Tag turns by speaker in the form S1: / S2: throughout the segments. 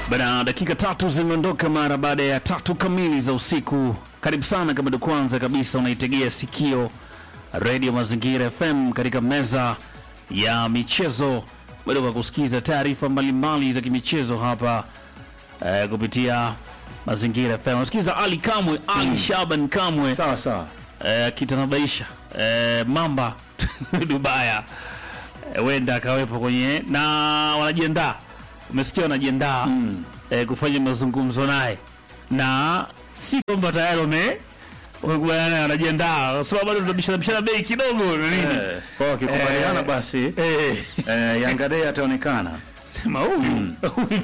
S1: Bana, dakika tatu zimeondoka mara baada ya tatu kamili za usiku. Karibu sana kama ndo kwanza kabisa unaitegea sikio Radio Mazingira FM katika meza ya michezo, bado kwa kusikiza taarifa mbalimbali za kimichezo hapa eh, kupitia Mazingira FM. Unasikiza Ali Kamwe, Ali Shaban Kamwe
S2: Sawa sawa.
S1: eh, akitanabaisha eh, mamba Dubaya eh, wenda akawepo kwenye na wanajiandaa, umesikia wanajiandaa eh, kufanya mazungumzo naye, na si kwamba tayari wame wamekubaliana naye, wanajiandaa kwa sababu bado tunabishana bishana bei kidogo na nini
S2: Eh, kwa wakikubaliana
S1: Eh.
S2: basi
S1: eh,
S2: eh, Yanga Day ataonekana.
S1: sema huyu huyu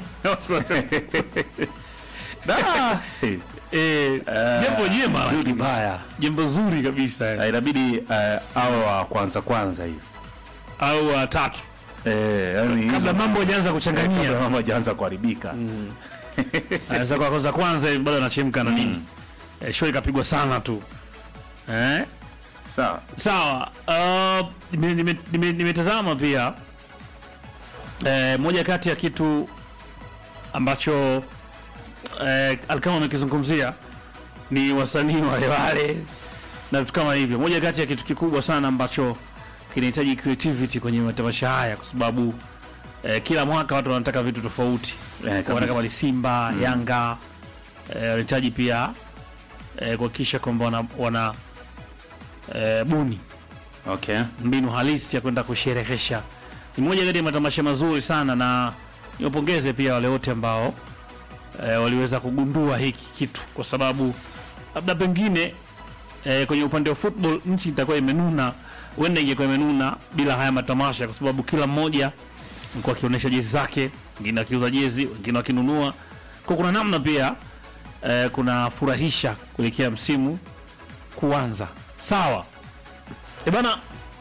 S2: Da!
S1: eh, jambo jema
S2: Rudi baya.
S1: jambo zuri kabisa
S2: Eh, Inabidi eh, awe wa kwanza kwanza hivi.
S1: au watatu
S2: Eh, yani
S1: kabla
S2: hizo-
S1: mambo hajaanza
S2: eh,
S1: kuchanganyia
S2: kabla mambo hajaanza kuharibika.
S1: Anaweza kwa kwanza kwanza hivi bado anachemka na nini. Eh, show ikapigwa sana tu. Eh?
S2: Sawa.
S1: Sawa. Uh, nime- nime- nime- nimetazama pia eh, moja kati ya kitu ambacho eh, Alkama amekizungumzia ni wasanii wale wale na vitu kama hivyo. Moja kati ya kitu kikubwa sana ambacho kinahitaji creativity kwenye matamasha haya, kwa sababu eh, kila mwaka watu wanataka vitu tofauti
S2: Eh,
S1: Wana
S2: kabisa.
S1: kama ni Simba, Yanga eh, wanahitaji pia eh, kuhakikisha kwamba wana, wana eh, buni
S2: Okay.
S1: mbinu halisi ya kwenda kusherehesha. Ni moja kati ya matamasha mazuri sana, na niwapongeze pia wale wote ambao eh, waliweza kugundua hiki kitu, kwa sababu labda pengine eh, kwenye upande wa football nchi itakuwa imenuna, huenda ingekuwa imenuna bila haya matamasha, kwa sababu kila mmoja alikuwa akionyesha jezi zake, wengine akiuza jezi, wengine wakinunua. Kwa kuna namna pia eh, kuna furahisha kuelekea msimu kuanza. Sawa. E bana,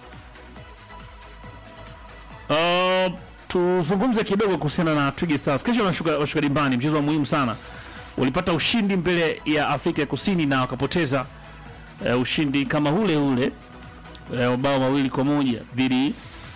S1: uh, tuzungumze kidogo kuhusiana na Twiga Stars. Kesho wanashuka washuka dimbani, mchezo wa muhimu sana. Walipata ushindi mbele ya Afrika ya Kusini na wakapoteza uh, ushindi kama ule ule uh, mabao mawili kwa moja dhidi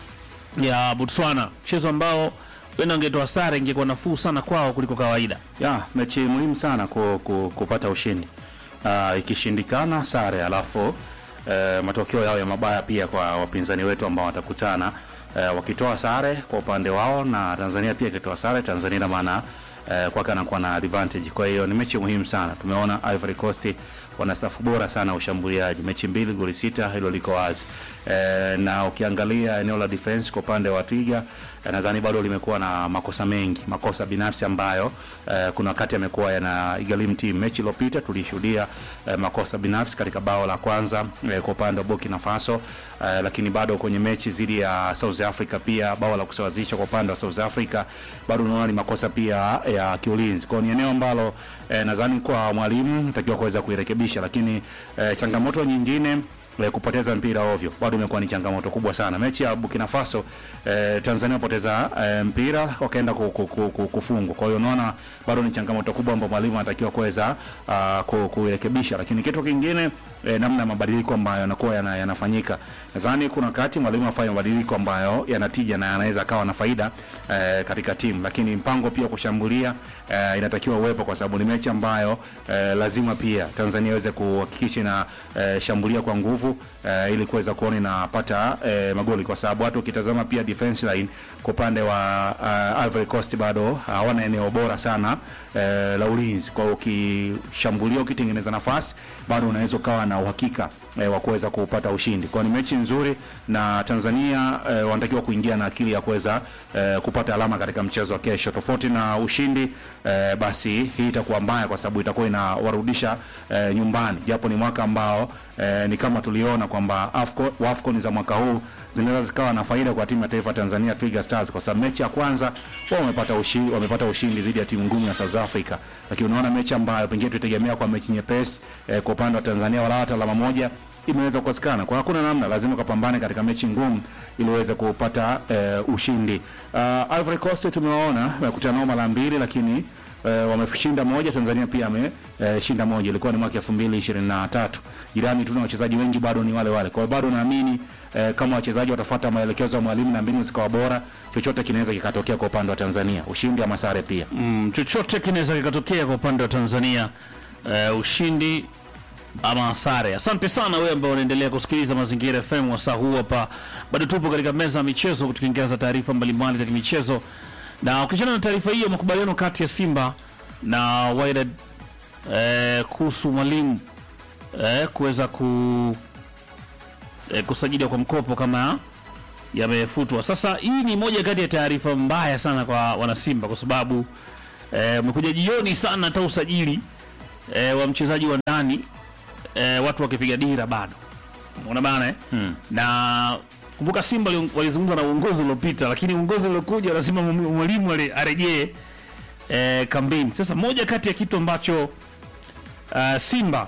S1: ya Botswana, mchezo ambao wenda angetoa sare ingekuwa nafuu sana kwao kuliko kawaida.
S2: Ya, mechi muhimu sana ku, ku, kupata ushindi. Uh, ikishindikana sare alafu uh, matokeo yao ya mabaya pia kwa wapinzani wetu ambao watakutana uh, wakitoa sare kwa upande wao na Tanzania pia ikitoa sare, Tanzania ina maana uh, kwake anakuwa na advantage. Kwa hiyo ni mechi muhimu sana. Tumeona Ivory Coast wana safu bora sana ya ushambuliaji, mechi mbili goli sita, hilo liko wazi e, na ukiangalia eneo la defense kwa upande wa Twiga eh, nadhani bado limekuwa na makosa mengi, makosa binafsi ambayo eh, kuna wakati amekuwa yana igharimu timu. Mechi iliyopita tulishuhudia eh, makosa binafsi katika bao la kwanza eh, kwa upande wa Burkina Faso eh, lakini bado kwenye mechi dhidi ya South Africa pia bao la kusawazisha kwa upande wa South Africa bado unaona ni makosa pia ya kiulinzi. Kwa hiyo ni eneo ambalo eh, nadhani kwa mwalimu natakiwa kuweza kuirekebisha, lakini eh, changamoto nyingine eh, kupoteza mpira ovyo bado imekuwa ni changamoto kubwa sana. Mechi ya Burkina Faso eh, Tanzania wapoteza eh, mpira wakaenda ku, ku, ku, ku, kufungwa. Kwa hiyo unaona bado ni changamoto kubwa ambayo mwalimu anatakiwa kuweza uh, ku, kuirekebisha, lakini kitu kingine eh, namna ya mabadiliko ambayo yanakuwa yana, yanafanyika. Nadhani kuna wakati mwalimu afanye mabadiliko ambayo yanatija na yanaweza akawa na faida eh, katika timu, lakini mpango pia wa kushambulia eh, inatakiwa uwepo kwa sababu ni mechi ambayo eh, lazima pia Tanzania iweze kuhakikisha na eh, shambulia kwa nguvu eh, ili kuweza kuona inapata eh, magoli, kwa sababu hata ukitazama pia defense line kwa upande wa uh, Ivory Coast bado hawana eneo bora sana eh, la ulinzi. Kwa hiyo ukishambulia, ukitengeneza nafasi, bado unaweza ukawa na uhakika eh, wa kuweza kupata ushindi. Kwa hiyo ni mechi nzuri na Tanzania eh, wanatakiwa kuingia na akili ya kuweza eh, kupata alama katika mchezo wa kesho. Tofauti na ushindi eh, basi hii itakuwa mbaya kwa sababu itakuwa inawarudisha eh, nyumbani, japo ni mwaka ambao eh, ni kama tuliona kwamba AFCON WAFCON za mwaka huu zinaweza zikawa na faida kwa timu ya taifa Tanzania Twiga Stars, kwa sababu mechi ya kwanza wao wamepata ushindi, wamepata ushindi dhidi ya timu ngumu ya South Africa, lakini unaona mechi ambayo pengine tutegemea kwa mechi nyepesi eh, kwa upande wa Tanzania wala hata alama moja imeweza kukosekana. Kwa hakuna namna, lazima ukapambane katika mechi ngumu ili uweze kupata eh, ushindi. Uh, Ivory Coast tumewaona wamekutana nao mara mbili, lakini eh, wameshinda moja. Tanzania pia ameshinda moja, ilikuwa ni mwaka 2023. Jirani tu na wachezaji wengi bado ni wale wale, kwa hiyo bado naamini eh, kama wachezaji watafuata maelekezo ya mwalimu na mbinu zikawa bora, chochote kinaweza kikatokea kwa upande wa Tanzania, ushindi ama sare pia.
S1: Mm, chochote kinaweza kikatokea kwa upande wa Tanzania eh, ushindi ama sare. Asante sana wewe ambao unaendelea kusikiliza Mazingira FM wasaa huu hapa. Bado tupo katika meza ya michezo tukiingiza taarifa mbalimbali za kimichezo, na ukiachana na taarifa hiyo, makubaliano kati ya Simba na Wydad eh, kuhusu mwalimu eh, kuweza ku eh, kusajiliwa kwa mkopo kama yamefutwa. Sasa hii ni moja kati ya taarifa mbaya sana kwa wanasimba kwa sababu eh, umekuja jioni sana hata usajili eh, wa mchezaji wa ndani eh, watu wakipiga dira bado, unaona bana eh?
S2: Hmm.
S1: na kumbuka Simba wali- walizungumza na uongozi uliopita, lakini uongozi uliokuja wanasema mw- mwalimu ale- arejee eh, kambini. Sasa moja kati ya kitu ambacho uh, Simba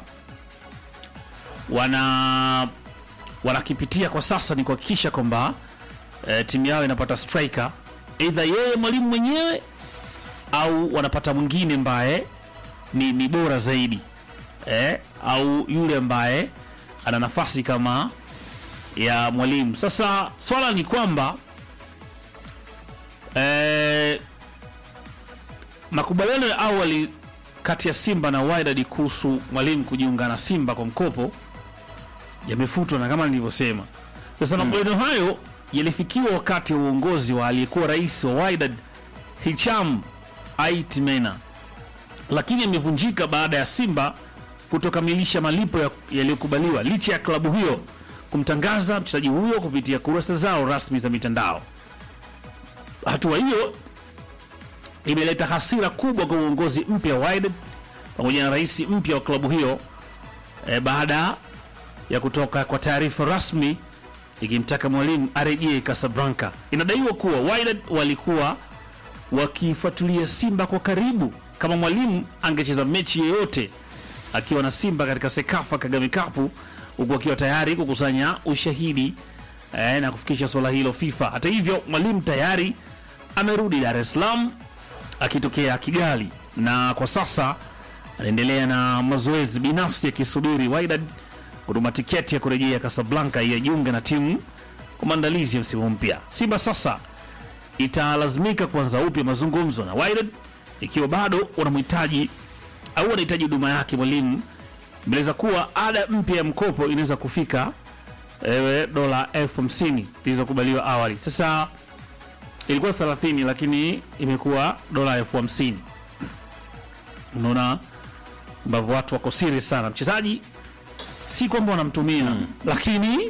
S1: wana wanakipitia kwa sasa ni kuhakikisha kwamba eh, timu yao inapata striker either yeye mwalimu mwenyewe au wanapata mwingine ambaye ni, ni bora zaidi eh, au yule ambaye ana nafasi kama ya mwalimu. Sasa swala ni kwamba eh, makubaliano ya awali kati ya Simba na Wydad kuhusu mwalimu kujiunga na Simba kwa mkopo yamefutwa na kama nilivyosema. Sasa makubaliano hayo yalifikiwa wakati wa uongozi wa aliyekuwa rais wa Wydad Hicham Aitimena, lakini yamevunjika baada ya Simba kutokamilisha malipo ya- yaliyokubaliwa licha ya klabu hiyo kumtangaza mchezaji huyo kupitia kurasa zao rasmi za mitandao. Hatua hiyo imeleta hasira kubwa kwa uongozi mpya wa Wydad pamoja na rais mpya wa klabu hiyo e, baada ya kutoka kwa taarifa rasmi ikimtaka mwalimu arejee Casablanca. Inadaiwa kuwa Wydad walikuwa wakifuatilia Simba kwa karibu kama mwalimu angecheza mechi yoyote akiwa na Simba katika Sekafa Kagame Cup, huku akiwa tayari kukusanya ushahidi eh, na kufikisha swala hilo FIFA. Hata hivyo, mwalimu tayari amerudi Dar es Salaam akitokea Kigali na kwa sasa anaendelea na mazoezi binafsi akisubiri Wydad kutuma tiketi ya kurejea Casablanca ili ajiunge na timu kwa maandalizi ya msimu mpya. Simba sasa italazimika kuanza upya mazungumzo na Wydad ikiwa bado wanamhitaji au wanahitaji huduma yake. Mwalimu imeeleza kuwa ada mpya ya mkopo inaweza kufika ewe dola elfu hamsini zilizokubaliwa awali. Sasa ilikuwa 30 lakini imekuwa dola elfu hamsini. Unaona ambavyo watu wako serious sana. Mchezaji si kwamba wanamtumia lakini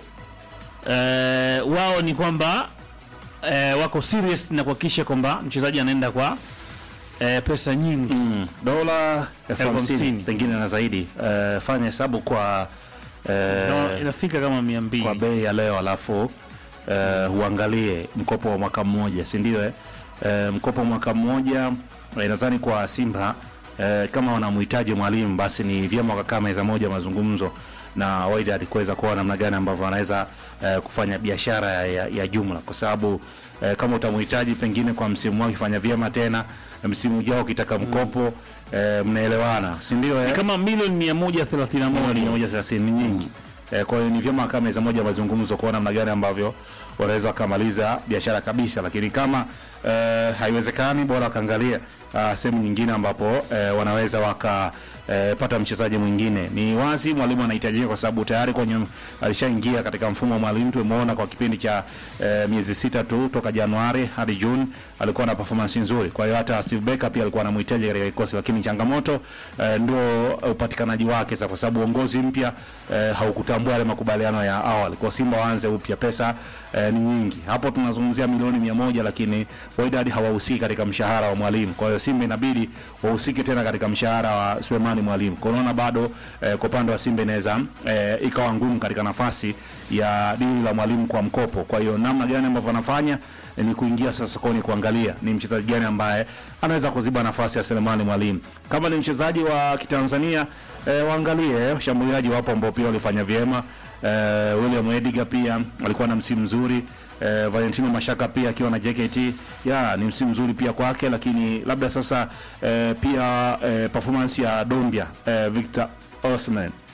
S1: eh, wao ni kwamba eh, wako serious na kuhakikisha kwamba mchezaji anaenda kwa eh, pesa nyingi
S2: Mm, dola elfu
S1: Elfu
S2: hamsini
S1: hamsini.
S2: pengine na zaidi. Eh, fanya hesabu kwa eh,
S1: no, inafika kama mia
S2: kwa
S1: mbili
S2: bei ya leo alafu eh, uangalie mkopo wa mwaka mmoja si ndio eh? Eh, mkopo wa mwaka mmoja eh, nadhani kwa Simba eh, kama wanamhitaji mwalimu basi ni vyema wakakaa meza moja mazungumzo na Wydad kuweza kuona namna gani ambavyo wanaweza eh, kufanya biashara ya, ya, ya jumla kwa sababu eh, kama utamhitaji pengine kwa msimu wao kifanya vyema tena msimu ujao ukitaka mkopo eh, mnaelewana si ndio eh?
S1: kama milioni 131
S2: milioni moja thelathini ni nyingi. Eh, kwa hiyo ni vyema kama meza moja mazungumzo kuona namna gani ambavyo wanaweza wakamaliza biashara kabisa, lakini kama eh, haiwezekani bora wakaangalia ah, sehemu nyingine ambapo eh, wanaweza waka eh, pata mchezaji mwingine. Ni wazi mwalimu anahitajika kwa sababu tayari kwenye alishaingia katika mfumo wa mwalimu. Tumeona kwa kipindi cha eh, miezi sita tu toka Januari hadi Juni alikuwa na performance nzuri. Kwa hiyo hata Steve Barker pia alikuwa anamhitaji katika kikosi, lakini changamoto eh, ndio upatikanaji wake sasa, kwa sababu uongozi mpya eh, haukutambua yale makubaliano ya awali. Kwa Simba waanze upya, pesa eh, ni nyingi. Hapo tunazungumzia milioni mia moja, lakini Wydad hawahusiki katika mshahara wa mwalimu. Kwa hiyo Simba inabidi wahusike tena katika mshahara wa Sulemani Mwalimu. Kwa unaona bado eh, kwa upande wa Simba inaweza eh, ikawa ngumu katika nafasi ya dili la mwalimu kwa mkopo. Kwa hiyo namna gani ambavyo wanafanya eh, ni kuingia sasa sokoni kuangalia ni mchezaji gani ambaye anaweza kuziba nafasi ya Selemani Mwalimu. Kama ni mchezaji wa Kitanzania eh, waangalie washambuliaji wapo ambao pia walifanya vyema. Eh, William Ediga pia alikuwa na msimu mzuri. Eh, Valentino Mashaka pia akiwa na JKT ya ni msimu mzuri pia kwake, lakini labda sasa eh, pia eh, performance ya Dombia eh, Victor Osman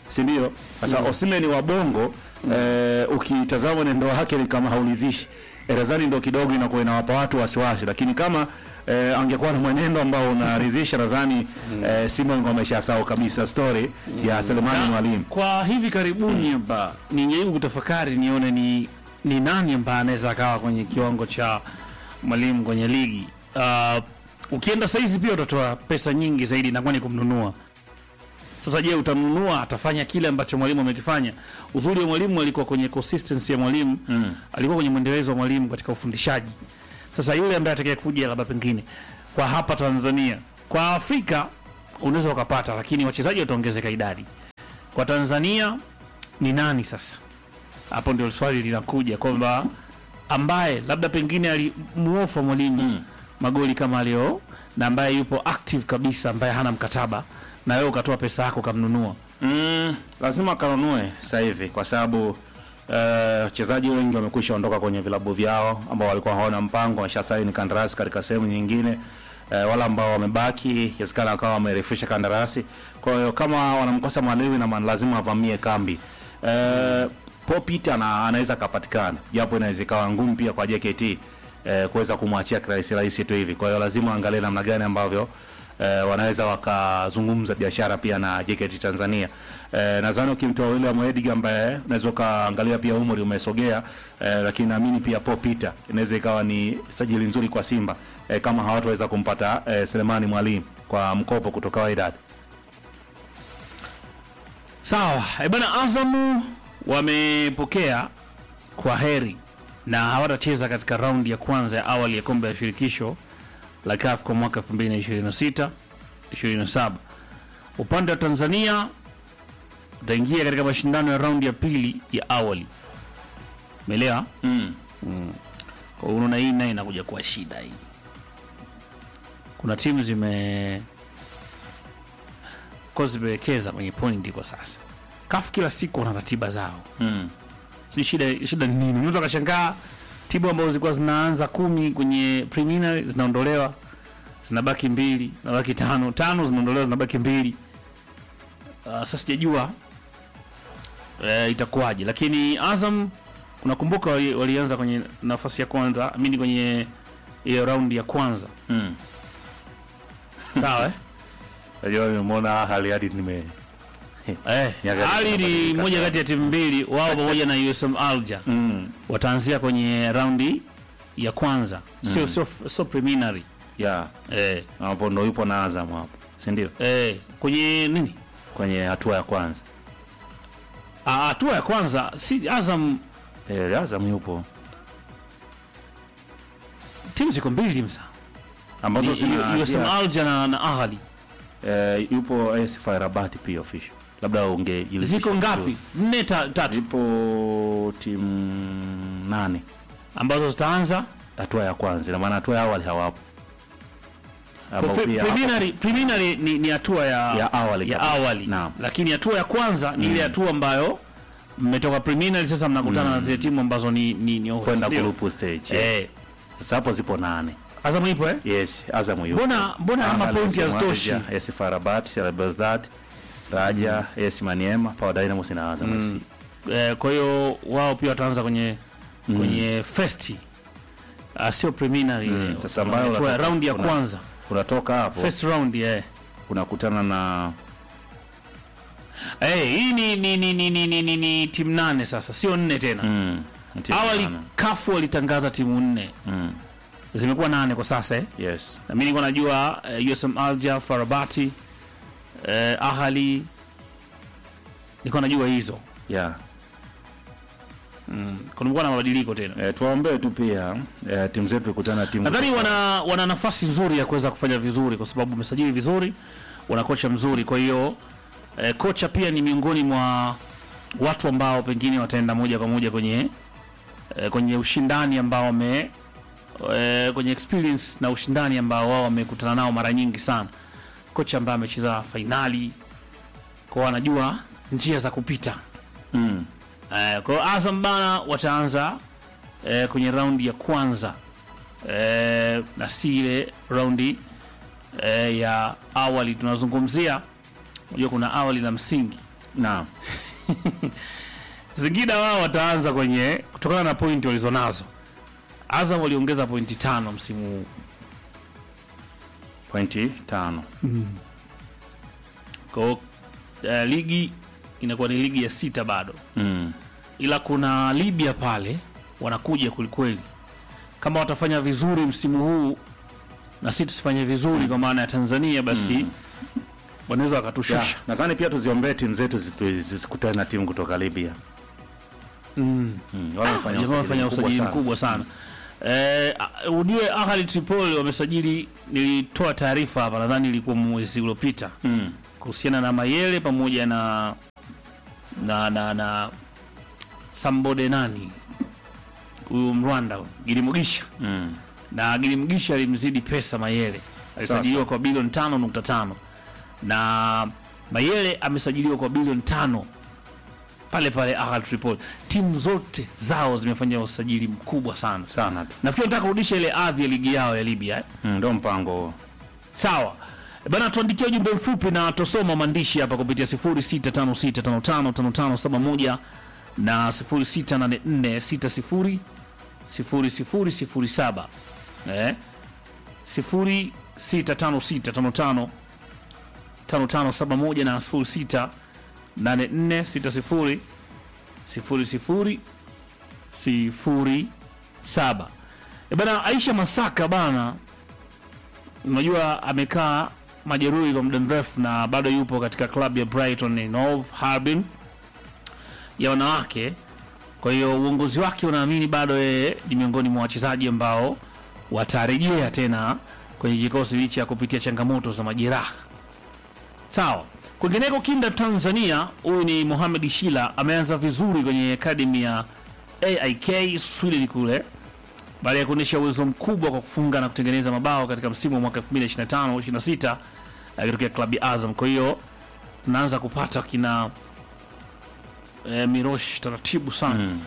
S2: si ndio? Sasa Osimhen wa Bongo eh, ukitazama mwenendo wake ni kama haulizishi. Erazani ndo kidogo inakuwa inawapa watu wasiwasi, lakini kama eh, angekuwa na mwenendo ambao unaridhisha nadhani eh, Simba ingekuwa ameshasahau kabisa story ya Selemani Mwalimu.
S1: Kwa hivi karibuni hapa nijaribu kutafakari nione ni ni nani ambaye anaweza akawa kwenye kiwango cha mwalimu kwenye ligi. Uh, ukienda saizi pia utatoa pesa nyingi zaidi na kwani kumnunua. Sasa je, utamnunua atafanya kile ambacho mwalimu amekifanya? Uzuri wa mwalimu alikuwa kwenye consistency ya mwalimu mm. alikuwa kwenye mwendelezo wa mwalimu katika ufundishaji. Sasa yule ambaye atakaye kuja labda pengine kwa hapa Tanzania, kwa Afrika unaweza ukapata, lakini wachezaji wataongezeka idadi. Kwa Tanzania ni nani sasa? Hapo ndio swali linakuja kwamba ambaye labda pengine alimuofa mwalimu mm. magoli kama alio na ambaye yupo active kabisa, ambaye hana mkataba na wewe ukatoa pesa yako ukamnunua.
S2: Mm, lazima kanunue sasa hivi kwa sababu eh, wachezaji wengi wamekwisha ondoka kwenye vilabu vyao ambao walikuwa hawana mpango, wameshasaini kandarasi katika sehemu nyingine. Eh, wala ambao wamebaki yawezekana wakawa wamerefusha kandarasi. Kwa hiyo kama wanamkosa mwalimu na maana lazima avamie kambi. Eh, Paul Peter na anaweza akapatikana, japo inaweza ikawa ngumu pia kwa JKT eh, kuweza kumwachia kirahisi rahisi tu hivi. Kwa hiyo lazima angalie namna gani ambavyo eh, wanaweza wakazungumza biashara pia na JKT Tanzania. Eh, nadhani ukimtoa William Edgar ambaye unaweza ukaangalia pia umri umesogea eh, lakini naamini pia Paul Peter inaweza ikawa ni sajili nzuri kwa Simba eh, kama hawataweza kumpata eh, Selemani Mwalimu kwa mkopo kutoka Wydad.
S1: Sawa, e bana, Azamu wamepokea kwa heri na hawatacheza katika raundi ya kwanza ya awali ya kombe la shirikisho la CAF kwa mwaka 2026 27. Upande wa Tanzania utaingia katika mashindano ya raundi ya pili ya awali. Umeelewa?
S2: Mm.
S1: Kwa hiyo unaona hii naye inakuja kuwa shida hii. Kuna timu zime of course zimewekeza kwenye pointi kwa sasa. CAF kila siku wana ratiba zao.
S2: Mm.
S1: Si shida shida ni nini? Unaweza kashangaa timu ambazo zilikuwa zinaanza kumi kwenye preliminary zinaondolewa zinabaki mbili, zinabaki tano, tano zinaondolewa zinabaki mbili. Uh, sasa sijajua eh, itakuwaje, lakini Azam unakumbuka wali- walianza kwenye nafasi ya kwanza, amini kwenye hiyo raundi ya kwanza
S2: Mm.
S1: sawa eh?
S2: Najua nimeona hali hadi nime
S1: Eh,
S2: Nyakati
S1: Ali ni
S2: zinabadilika
S1: moja
S2: sana.
S1: kati ya timu mbili, wao pamoja na USM Alger
S2: mm.
S1: wataanzia kwenye raundi ya kwanza, sio sio sio preliminary
S2: yeah.
S1: eh,
S2: Hapo ndo yupo na Azam hapo, si ndio?
S1: eh, kwenye nini
S2: Kwenye hatua ya kwanza
S1: Ah, hatua ya kwanza si Azam,
S2: eh, Azam yupo
S1: timu ziko mbili msa
S2: ambazo
S1: Ni USM
S2: zinaanzia
S1: Alger na, na Ahli
S2: eh, yupo AS FAR Rabat pia official, labda ungejiridhisha
S1: ziko
S2: vizuri.
S1: ngapi? Nne ta, tatu
S2: Zipo timu nane
S1: ambazo zitaanza
S2: hatua ya kwanza, ina maana hatua ya awali hawapo ambao
S1: Pre-
S2: pia
S1: preliminary, preliminary ni, ni hatua ya,
S2: Ya awali
S1: ya
S2: kabisa.
S1: awali.
S2: Naam.
S1: lakini hatua ya kwanza ni ile hatua ambayo mmetoka preliminary sasa mnakutana na zile timu ambazo ni, ni, ni
S2: kwenda
S1: ndio.
S2: group stage.
S1: Eh.
S2: Yes. Sasa hapo zipo nane.
S1: Azam ipo eh?
S2: Yes, Azam yupo.
S1: Mbona mbona ama
S2: Ahly,
S1: pointi
S2: AS
S1: hazitoshi?
S2: Alger, AS FAR Rabat, CR Belouizdad, Raja, AS Maniema, Power Dynamos na Azam FC.
S1: Eh, kwa hiyo wao pia wataanza kwenye kwenye first uh, sio preliminary ile.
S2: Sasa ambayo
S1: Hatua ya
S2: unatoka-
S1: round ya
S2: una-
S1: kwanza
S2: Unatoka hapo
S1: first round eh.
S2: unakutana na
S1: Eh, hii ni ni ni ni ni, ni, ni, ni timu nane sasa, sio nne tena.
S2: mm, timu
S1: Awali
S2: nane.
S1: kafu walitangaza timu nne,
S2: Mm,
S1: zimekuwa nane kwa sasa eh.
S2: yes.
S1: Na mimi nilikuwa najua eh, USM Alger, Farabati, eh, Ahali nilikuwa najua hizo.
S2: Yeah.
S1: Kulikuwa na mabadiliko tena.
S2: Eh, tuwaombee tu pia eh, timu zetu ikutana na timu
S1: Nadhani wana wana nafasi nzuri ya kuweza kufanya vizuri kwa sababu umesajili vizuri, wana kocha mzuri. Kwa hiyo eh, kocha pia ni miongoni mwa watu ambao pengine wataenda moja kwa moja kwenye eh, kwenye ushindani ambao wame eh, kwenye experience na ushindani ambao wao wamekutana nao mara nyingi sana. Kocha ambaye amecheza fainali, kwa hiyo anajua njia za kupita.
S2: mm.
S1: Eh, kwa hiyo Azam bana wataanza eh, kwenye raundi ya kwanza eh, na si ile raundi eh, ya awali tunazungumzia. Unajua kuna awali na msingi
S2: Naam.
S1: Singida wao wataanza kwenye kutokana na pointi walizonazo. Azam waliongeza pointi tano msimu huu.
S2: Pointi tano.
S1: Kwa hiyo eh, ligi inakuwa ni ligi ya sita bado,
S2: Mm.
S1: ila kuna Libya pale wanakuja kwelikweli. Kama watafanya vizuri msimu huu na si tusifanye vizuri kwa maana ya Tanzania, basi wanaweza
S2: Ya,
S1: wakatushusha.
S2: nadhani pia tuziombee timu zetu zitu- zisikutane na timu kutoka Libya.
S1: Mm.
S2: Mm. Wale wamefanya
S1: Jamaa wamefanya usajili
S2: sana.
S1: mkubwa sana. Eh, a- ujue Ahli Tripoli wamesajili, nilitoa taarifa hapa, nadhani ilikuwa mwezi uliopita
S2: Mm.
S1: kuhusiana na Mayele pamoja na na na, na Sambode nani huyu Mrwanda Gilimugisha
S2: Mm.
S1: na Gilimugisha alimzidi pesa Mayele, alisajiliwa kwa bilioni tano nukta tano na Mayele amesajiliwa kwa bilioni tano pale pale Ahli Tripoli. Timu zote zao zimefanya usajili mkubwa sana.
S2: Sana tu.
S1: Nafikiri nataka kurudisha ile adhi ya ligi yao ya Libya eh?
S2: Mm, Ndio mpango huo.
S1: Sawa bana, tuandikia ujumbe mfupi na tosoma maandishi hapa kupitia 0656555571 na 0684600007 eh 0656555571 na 0684600007 E bana, Aisha Masaka bana unajua amekaa majeruhi kwa muda mrefu na bado yupo katika klabu ya Brighton and Hove Albion ya wanawake. Kwa hiyo uongozi wake unaamini bado yeye ni miongoni mwa wachezaji ambao watarejea tena kwenye kikosi licha ya kupitia changamoto za majeraha. Sawa. Kwingineko kinda Tanzania, huyu ni Mohamed Shila ameanza vizuri kwenye akademi ya AIK Sweden kule baada ya kuonyesha uwezo mkubwa kwa kufunga na kutengeneza mabao katika msimu wa mwaka 2025 26 akitokea klabu ya Azam. Kwa hiyo tunaanza kupata kina e, Mirosh taratibu sana
S2: Mm.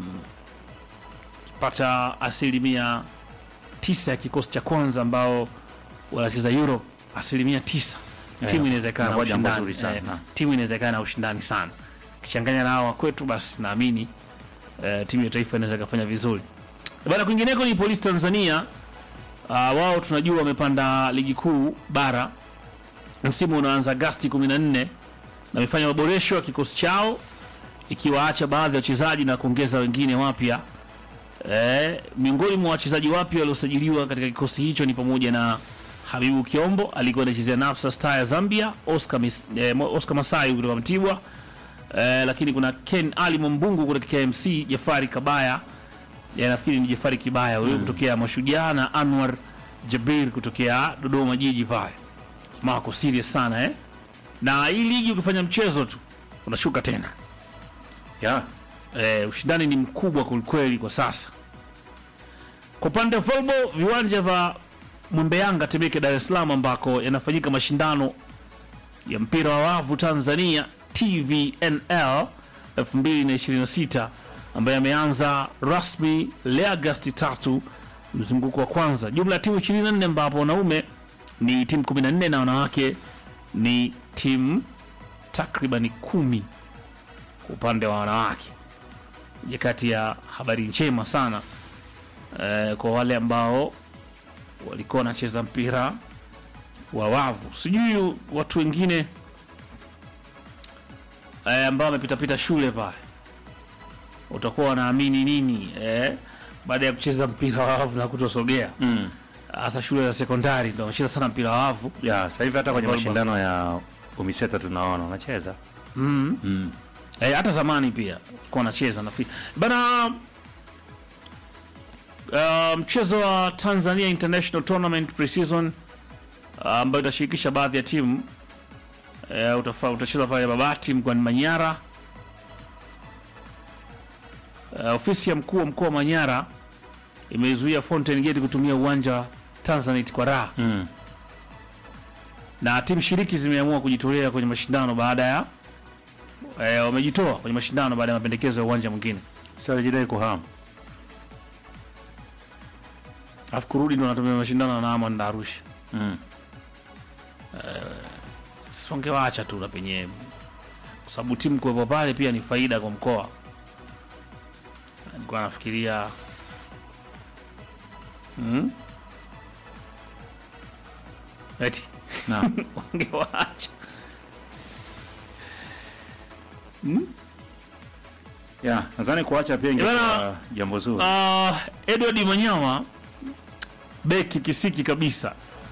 S1: pata asilimia tisa ya kikosi cha kwanza ambao wanacheza Europe, asilimia tisa
S2: Yeah,
S1: timu inaweza ikawa na
S2: inakuwa jambo
S1: ushindani
S2: zuri sana.
S1: eh, timu inaweza ikawa na ushindani sana, kichanganya na hawa kwetu, basi naamini eh, timu ya taifa inaweza ikafanya vizuri bana. Kwingineko ni Polisi Tanzania. Uh, wao tunajua wamepanda ligi kuu bara, msimu unaanza Agasti 14 na wamefanya maboresho ya kikosi chao ikiwaacha baadhi ya wachezaji na kuongeza wengine wapya. Eh, miongoni mwa wachezaji wapya waliosajiliwa katika kikosi hicho ni pamoja na Habibu Kiombo alikuwa anachezea Nafsa Star ya Zambia, Oscar, Mis, eh, Mo- Oscar Masai kutoka Mtibwa eh, lakini kuna Ken Ali Mwambungu kutoka KMC, Jafari Kabaya ya nafikiri ni Jafari Kibaya huyo kutokea Mashujaa na Anwar Jabir kutokea Dodoma Jiji pale. Mako serious sana eh? Na hii ligi ukifanya mchezo tu unashuka tena.
S2: Yeah.
S1: Eh, ushindani ni mkubwa kwelikweli kwa sasa. Kwa upande wa volleyball, viwanja vya Mwembe Yanga Temeke, Dar es Salaam, ambako yanafanyika mashindano ya mpira wa wavu Tanzania TVNL 2026 ambayo yameanza rasmi leo Agosti tatu, mzunguko wa kwanza. Jumla ya timu 24 ambapo wanaume ni timu 14 na wanawake ni timu takribani kumi kwa upande wa wanawake. Moja kati ya habari njema sana eh, kwa wale ambao walikuwa wanacheza mpira wa wavu. Sijui watu wengine eh, ambao wamepitapita shule pale utakuwa wanaamini nini eh, baada ya kucheza mpira wa wavu na kutosogea
S2: Mm.
S1: hasa shule za sekondari ndo wanacheza sana mpira wa wavu
S2: Yeah, sasa hivi hata kwenye
S1: Volleyball.
S2: mashindano ya UMISETA tunaona wanacheza.
S1: mm.
S2: Mm.
S1: Eh, hata zamani pia kwa anacheza nafikiri bana. Uh, mchezo wa Tanzania International Tournament Pre-season uh, ambayo itashirikisha baadhi ya timu uh, utafa- utachezwa pale Babati mkoani Manyara. Uh, ofisi ya mkuu wa mkoa wa Manyara imeizuia Fountain Gate kutumia uwanja wa Tanzanite kwa raha
S2: Mm.
S1: na timu shiriki zimeamua kujitolea kwenye mashindano baada ya eh, wamejitoa kwenye mashindano baada ya mapendekezo ya uwanja mwingine,
S2: Sasa alijidai kuhamu.
S1: alafu kurudi ndo wanatumia mashindano na Amon na Arusha.
S2: Mm.
S1: Songewaacha tu na penye kwa sababu timu kuwepo pale pia ni faida kwa mkoa. Nilikuwa nafikiria mm? eti
S2: Naam.
S1: wangewaacha
S2: Yeah, nadhani kuacha pia
S1: Bana-
S2: ingekuwa jambo zuri.
S1: Uh, Edward Manyama beki kisiki kabisa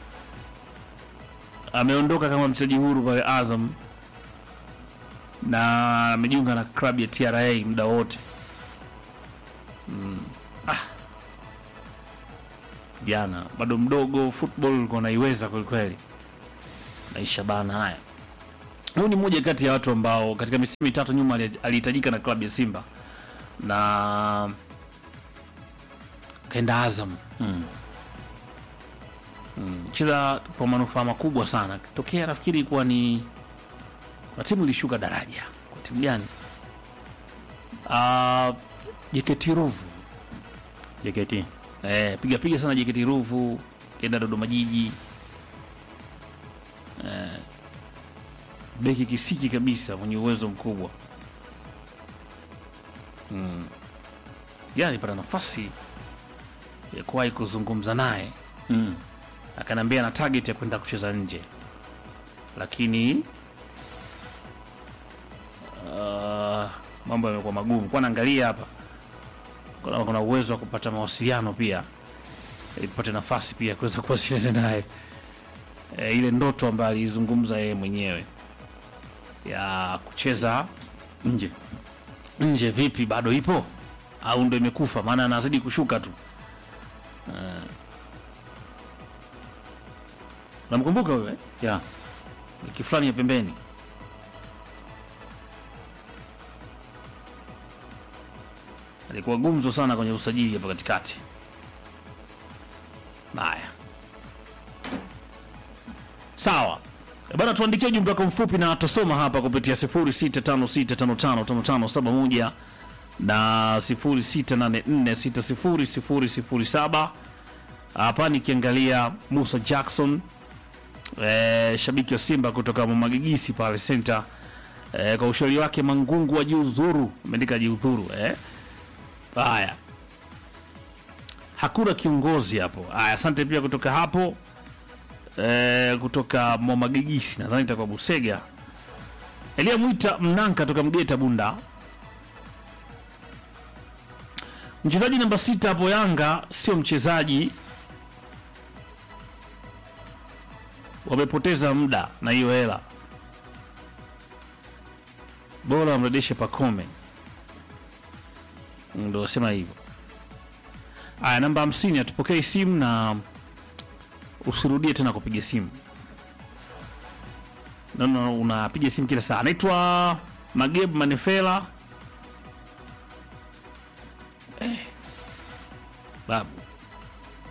S1: ameondoka kama mchezaji huru pale Azam na amejiunga na klabu ya TRA muda wote. Mm. Ah. Jana bado mdogo, football ulikuwa naiweza kweli kweli. Maisha bana haya. Huyu ni mmoja kati ya watu ambao katika misimu mitatu nyuma ali- alihitajika na klabu ya Simba na kaenda Azam
S2: Mm.
S1: cheza kwa manufaa makubwa sana. Tokea nafikiri ilikuwa ni kuna timu ilishuka daraja, kwa timu gani? Uh, JKT Ruvu
S2: JKT.
S1: eh, piga piga sana JKT Ruvu, kaenda Dodoma Jiji eh, beki kisiki kabisa mwenye uwezo mkubwa mm. Jana nilipata nafasi ya kuwahi kuzungumza naye
S2: Mm.
S1: akaniambia na target ya kwenda kucheza nje, lakini uh, mambo yamekuwa magumu. Kwa naangalia hapa kuna, kuna uwezo wa kupata mawasiliano pia ili tupate nafasi pia ya kuweza kuwasiliana naye e, ile ndoto ambayo aliizungumza yeye mwenyewe ya kucheza
S2: Nje.
S1: nje, vipi, bado ipo au ndo imekufa? Maana anazidi kushuka tu. Namkumbuka wewe
S2: Yeah.
S1: wiki fulani ya pembeni alikuwa gumzo sana kwenye usajili hapa katikati. Haya, sawa Eh, bana, tuandikie ujumbe wako mfupi na tutasoma hapa kupitia 0656555571 na 0684600007. Hapa nikiangalia Musa Jackson eh, shabiki wa Simba kutoka Mwamagigisi pale center eh, kwa ushauri wake Mangungu wa jiudhuru, ameandika jiudhuru eh. Haya, hakuna kiongozi hapo. Haya, asante pia kutoka hapo eh, kutoka Mwamagigisi, nadhani itakuwa Busega. Elia Mwita Mnanka toka Mgeta Bunda, mchezaji namba sita hapo Yanga sio mchezaji wamepoteza muda na hiyo hela, bora wamrudishe Pakome. Ndo wasema hivyo. Aya, namba hamsini, atupokee simu na usirudie tena kupiga simu. No, no, unapiga simu kila saa. Anaitwa Mageb Manefela eh. Babu